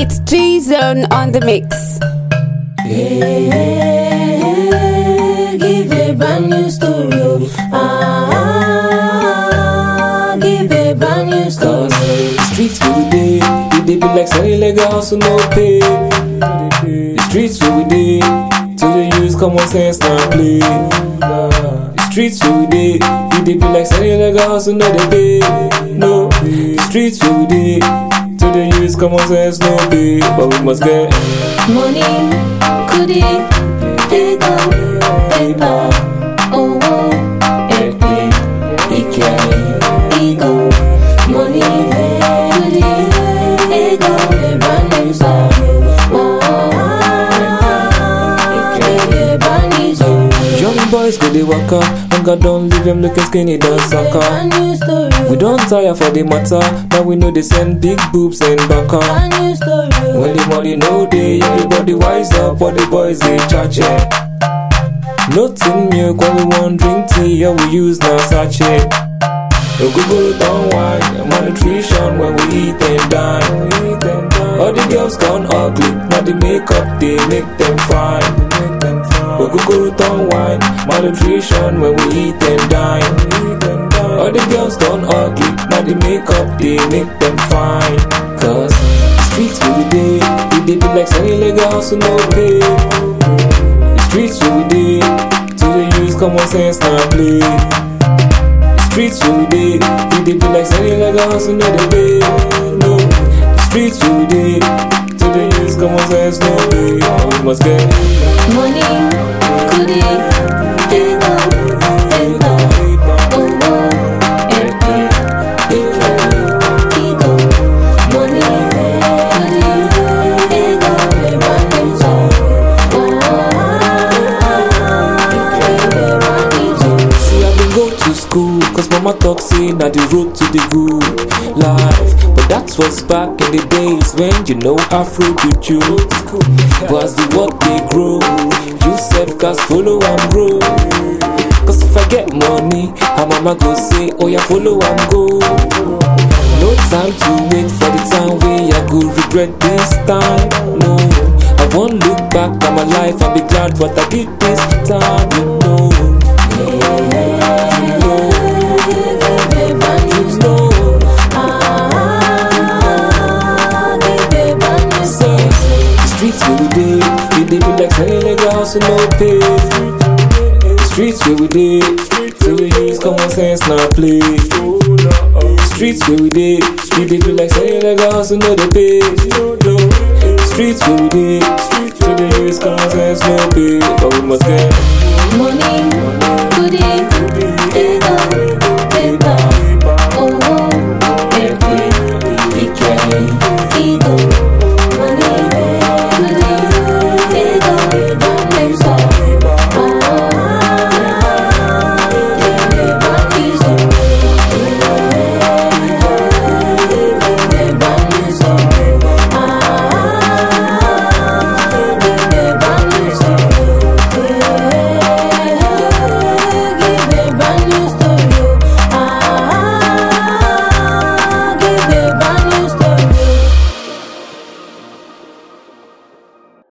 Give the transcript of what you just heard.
It's G Zone on the mix. Yeah, give a brand new story. oh. Ah, give a brand new story. The streets where we dey, it dey be like selling legal hustle no pay. The streets where we dey, to the use common sense now play. The streets where we dey, it dey be like selling legal hustle no dey pay. No, the streets where we dey, to the use common sense no pay, but we must get Money, kudi, ego, paper, owo, epe, ike, ego. Money, kudi, ego, a brand new story. Oh, a brand new story. young boys go dey waka, hunger don leave them looking skinny than A soccer. brand new story. We don't tire for the matter, now we know they send big boobs and baka. Brand new story. When the money no day, everybody wise up, but the boys they charge it. Nothing milk when we want drink tea, yeah we use now sachet. No Google don't wine, malnutrition when we eat and dine. All the girls gone ugly, now the makeup they make them fine. No Google don't wine, malnutrition when we eat and dine. All the girls gone ugly, now the makeup they make them fine. Cause the streets where we dey, we dey be like selling legal hustle no pay. The streets where we dey, to the use common sense now play. The streets where we dey, we dey be like selling legal hustle no dey pay. No, the streets where we dey, to the use common sense no pay. We must get Money, kudi, ego, paper, owo, epe, ike, ego. Money, kudi, ego, a brand new story. Oh, a brand new story. See, I been go to school, cause mama talk say na the road to the good life. But that was back in the days when you know Afro do choose. Was the work they grow, you self cast follow and grow. Cause if I get money, her mama go say, oh yeah, follow and go. No time to wait for the time where I go regret this time. No, I won't look back at my life and be glad what I did this time. You know, you know, A brand new you story. know. Ah, give a brand new Say, the streets where we dey, we dey be like selling legal hustle no pay. The streets where we dey, till we use common sense now play. The streets where we dey, we dey be like selling legal hustle no dey pay. The streets where we dey, till we use common sense no pay, but we must get.